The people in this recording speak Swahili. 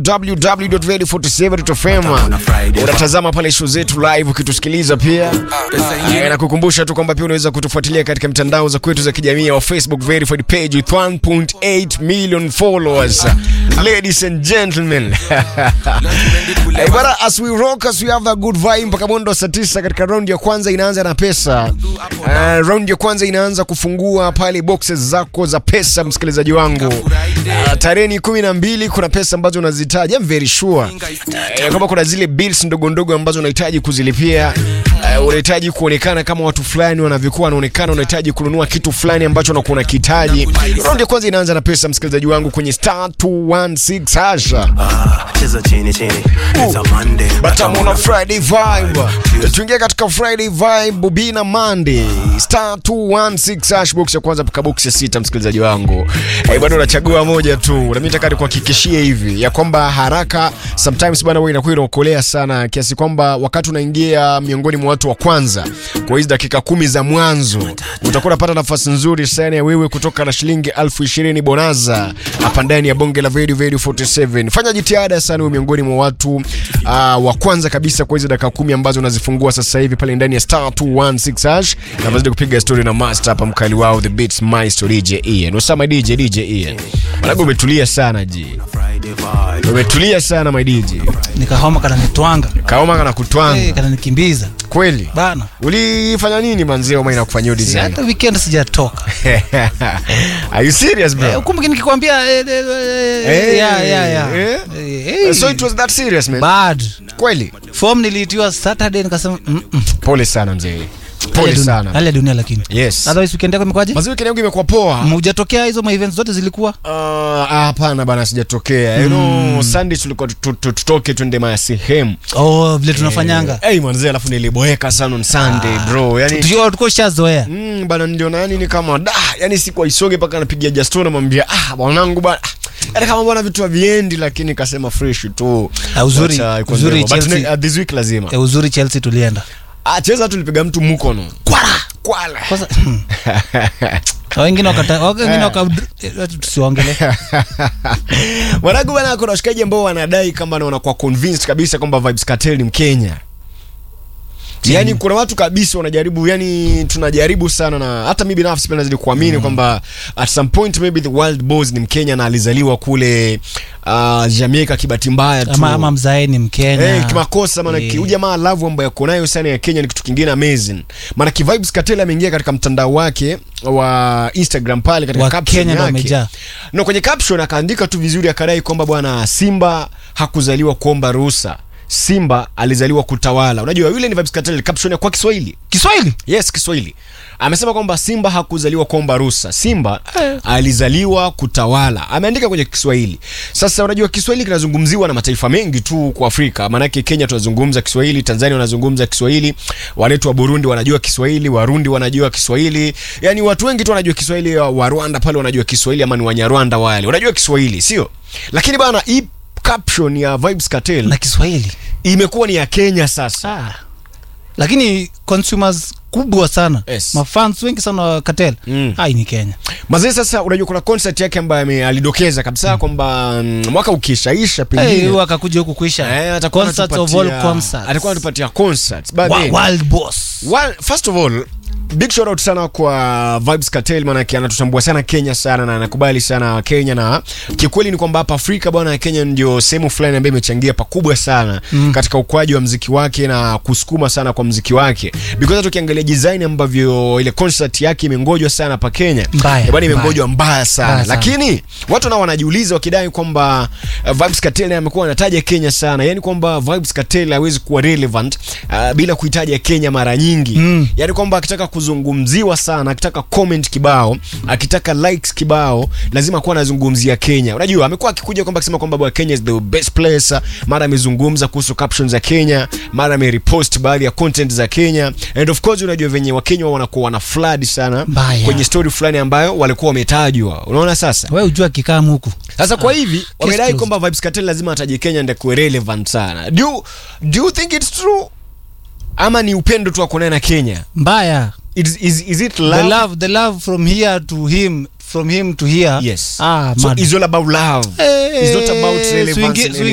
www.radio47.fm. Unatazama pale show zetu live ukitusikiliza pia. Eh, na kukumbusha tu kwamba pia unaweza kutufuatilia katika mitandao za kwetu za kijamii wa Facebook verified page with 1.8 million followers. Ladies and gentlemen. Eh, bana, as we rock as we have a good vibe mpaka mwendo wa saa tisa katika round ya kwanza inaanza na pesa. Uh, round ya kwanza inaanza kufungua pale boxes zako za pesa msikilizaji wangu. Uh, tarehe ni kumi na mbili kuna pesa ambazo unazitaja I'm very sure. Uh, kama kuna zile bills ndogo ndogo ambazo unahitaji kuzilipia uh, unahitaji kuonekana kama watu fulani wanavyokuwa wanaonekana, unahitaji kununua kitu fulani ambacho unakuwa unakihitaji. Round ya kwanza inaanza na pesa msikilizaji wangu kwenye star 216 hasha. cheza chini chini It's a Monday But I'm on a Friday vibe. Tuingia katika Friday vibe Bobina Monday. Star 216 hash box ya kwanza mpaka box ya sita msikilizaji wangu. Eh, bwana unachagua moja tu. Na mimi nataka nikuhakikishie hivi ya kwamba haraka sometimes bwana wewe inakuwa inaokolea sana kiasi kwamba wakati unaingia miongoni mwa watu wa kwanza kwa hizi dakika kumi za mwanzo utakuwa unapata nafasi nzuri sana ya wewe kutoka na shilingi elfu ishirini bonaza hapa ndani ya bonge la Radio Radio 47. Fanya jitihada sana uwe miongoni mwa watu uh, wa kwanza kabisa kwa hizo dakika kumi ambazo unazifungua sasa hivi pale ndani ya star 216 hash na mazidi kupiga story na master hapa mkali wao the beats maestro DJ Ian. Usama DJ DJ Ian. Mwanangu umetulia sana ji. Friday vibe Umetulia sana my DJ. nikahoma kananitwanga Kaoma kana kutwanga. hey, kananikimbiza Kweli? bana Ulifanya nini manzee Oma inakufanyia Si, design? hata weekend sijatoka Are you serious bro? Eh, kumbuki nikikwambia eh, eh, eh, Eh, yeah, yeah, yeah. eh. Eh, eh. So it was that serious man. bad Kweli? form niliitiwa saturday nikasema mm, mm. Pole sana mzee. Hali Pole ya dunia- sana. hali ya dunia lakini Yes. otherwise weekend yako imekwaje Mazee weekend yangu imekuwa poa. hujatokea hizo ma events zote zilikuwa Ah, hapana bana sijatokea. You know, Sunday tulikuwa tu- tu- tutoke twende maya sehemu. oh vile tunafanyanga Eh, mwanzee alafu niliboeka sana on Sunday bro. Yaani tukiwa tuko shazoea Mm, bana ndio na yani ni kama da yani siku aisoge mpaka napigia Justin namwambia ah bwanangu bwana ah, yani kama bwana vitu haviendi lakini kasema fresh tu Ah, uzuri- Wacha iko uzuri ndio. But Chelsea- ne- uh, this week lazima eh, uzuri chelsea tulienda ah cheza tulipiga mtu mkono kwala kwala kwanza wengine wakata wengine waka eh, tusiongele mwanangu bwana kuna washikaji ambao wanadai kama na wanakuwa convinced kabisa kwamba Vibes Cartel ni Mkenya Yaani kuna watu kabisa wanajaribu, yani tunajaribu sana, na hata mimi binafsi pia nazidi kuamini kwamba at some point maybe the world boss ni Mkenya na alizaliwa kule uh, Jamaica kibati mbaya tu ama, ama mzae ni mkenya Eh, kimakosa maana Eh. ki huyu jamaa love ambayo yako nayo sana ya Kenya ni kitu kingine amazing. Maana ki Vibes Cartel ameingia katika mtandao wake wa Instagram pale katika Wa caption Kenya ndo yake. wamejaa. Na kwenye caption akaandika tu vizuri akadai kwamba bwana Simba hakuzaliwa kuomba ruhusa. Simba alizaliwa kutawala. Unajua yule ni Vibes Cartel caption ya kwa Kiswahili. kiswahili Yes, Kiswahili. Amesema kwamba Simba hakuzaliwa kuomba ruhusa. Simba Eh. alizaliwa kutawala. Ameandika kwenye Kiswahili. Sasa unajua Kiswahili kinazungumziwa na mataifa mengi tu kwa Afrika. Maanake Kenya tunazungumza Kiswahili, Tanzania wanazungumza Kiswahili, wanetu wa Burundi wanajua Kiswahili, Warundi wanajua Kiswahili. Yaani watu wengi tu wanajua Kiswahili, wa Rwanda pale wanajua Kiswahili ama ni Wanyarwanda wale. Wanajua Kiswahili, sio? Lakini bana hii caption ya Vibes Cartel na kiswahili imekuwa ni ya Kenya sasa. ah. lakini consumers kubwa sana Yes. mafans wengi sana wa Cartel Mm. hai ni kenya Mazee sasa unajua kuna concert yake ambayo ame- alidokeza kabisa kwamba mm, mwaka ukishaisha hey, pengine huyu akakuja huku kuisha eh, atakuwa Concerts of anatupatia- all concerts. atakuwa anatupatia concerts but Wa- then, world boss well, first of all big shout out sana kwa Vibes Cartel maanake anatutambua sana Kenya sana na anakubali sana Kenya na kikweli ni kwamba hapa Afrika bwana Kenya ndio sehemu fulani ambayo imechangia pakubwa sana mm. katika ukuaji wa mziki wake na kusukuma sana kwa mziki wake because hata ukiangalia design ambavyo ile concert yake imengojwa sana hapa Kenya Mbaya, eh, bwana mbaya. imengojwa mbaya sana Mbaya sana. lakini watu nao wanajiuliza wakidai kwamba uh, Vibes Cartel naye amekuwa anataja Kenya sana yani kwamba Vibes Cartel hawezi kuwa relevant uh, bila kuitaja Kenya mara nyingi Mm. yani kwamba akitaka kuzungumziwa sana akitaka comment kibao akitaka likes kibao lazima kuwa anazungumzia Kenya unajua amekuwa akikuja kwamba akisema kwamba bwana Kenya is the best place mara amezungumza kuhusu captions za Kenya mara amerepost baadhi ya content za Kenya and of course unajua venye Wakenya wanakuwa wana flood sana Mbaya. kwenye story fulani ambayo walikuwa wametajwa unaona sasa we ujua kikamu huku sasa kwa hivi wamedai closed. kwamba Vibes Cartel lazima ataje Kenya ndio kuwe relevant sana do you, do you think it's true ama ni upendo tu akonaye na Kenya mbaya is, is, is it love? the love the love from here to him from him to here Yes. ah, so mad. it's all about love. Eh, it's not about eh, relevance swingi- and swingi-